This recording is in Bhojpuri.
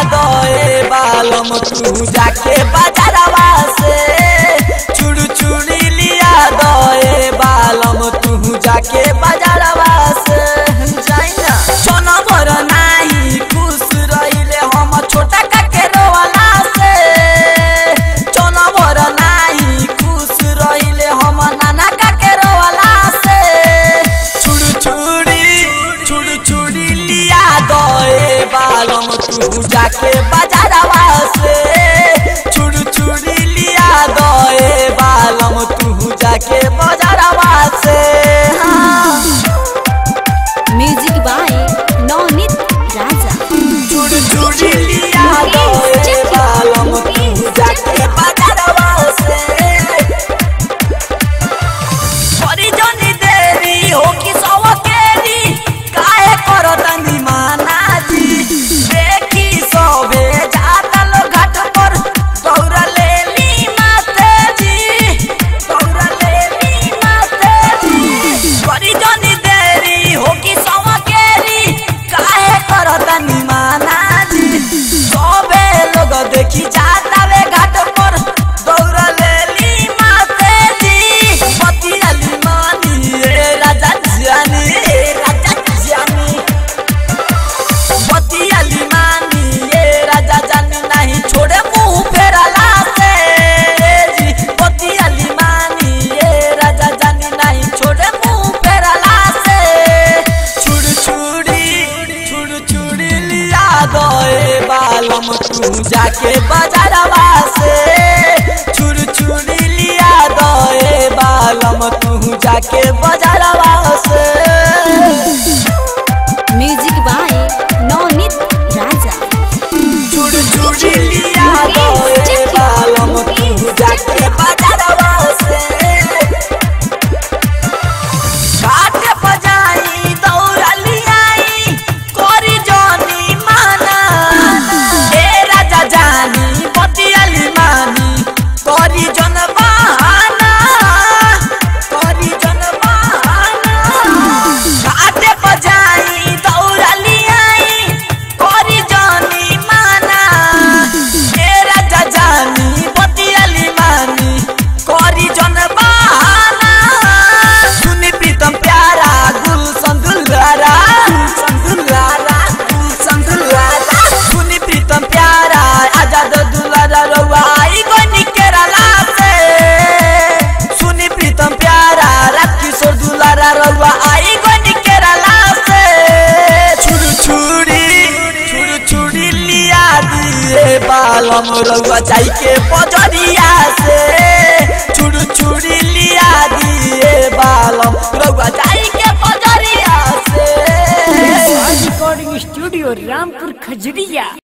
दे बालम तू जाके बाजारवा से चूड़ चूड़ी लिया दे बालम तू जाके बाजारवा से जाई ना सोना भर नाही खुश रहिले हम छोटा काके रोवाला से सोना भर नाही खुश रहिले हम नाना काके रोवाला से छुड़ छुड़ी छुड़ छुड़ी लिया दे बालम तू जाके बाजारवा से छुड़ छुड़ी लिया दे बालम तू जाके बाजारवा से हाँ। म्यूजिक बाय नवनीत राजा छुड़ छुड़ी लिया दे बालम तू जाके बाजारवा से परिजनी देरी हो कि सवकेरी काहे करतनी मानाजी देखी सबे जाता लो घाट पर दौड़ा लेली माते जी दौड़ा लेली माते जी परिजनी देरी हो कि सवकेरी काहे करतनी मानाजी सबे लोग देखी जाता वे घाट पर दौड़ा लेली माते जी पतियाली मानी ए राजा जानी ए राजा जानी पतियाली मानी ए राजा जानी नहीं छोड़े मुंह फेरला से जी पतियाली मानी ए राजा जानी नहीं छोड़े मुंह फेरला से छुड़ छुड़ी छुड़ छुड़ी लिया दे बालम तू जाके बाजारवा से छुड़ छुड़ी लिया दे बालम तू जाके बाजारवा से म्यूजिक बाय नवनीत राजा छुड़ छुड़ी लिया दे बालम तू जाके बाजारवा से घाट बजाई दौड़ा लियाई कोरी जोनी माना ए राजा जानी पतियाली मानी कोरी जन बहाना कोरी जन बहाना घाट बजाई दौड़ा लियाई कोरी जोनी माना ए राजा जानी पतियाली मानी कोरी जन बहाना सुनी प्रीतम प्यारा गुल संदुलारा संदुलारा गुल संदुलारा सुनी प्रीतम प्यारा आजाद दुलारा रवाई गनी केरला से सुनी प्रीतम प्यारा राजकिशोर दुलारा रवा आई गनी केरला से छुड़ छुड़ी छुड़ छुड़ी लिया दिए बालम रउआ जाई के पजरिया से छुड़ छुड़ी लिया दिए बालम रउआ जाई के पजरिया से रिकॉर्डिंग स्टूडियो रामपुर खजरिया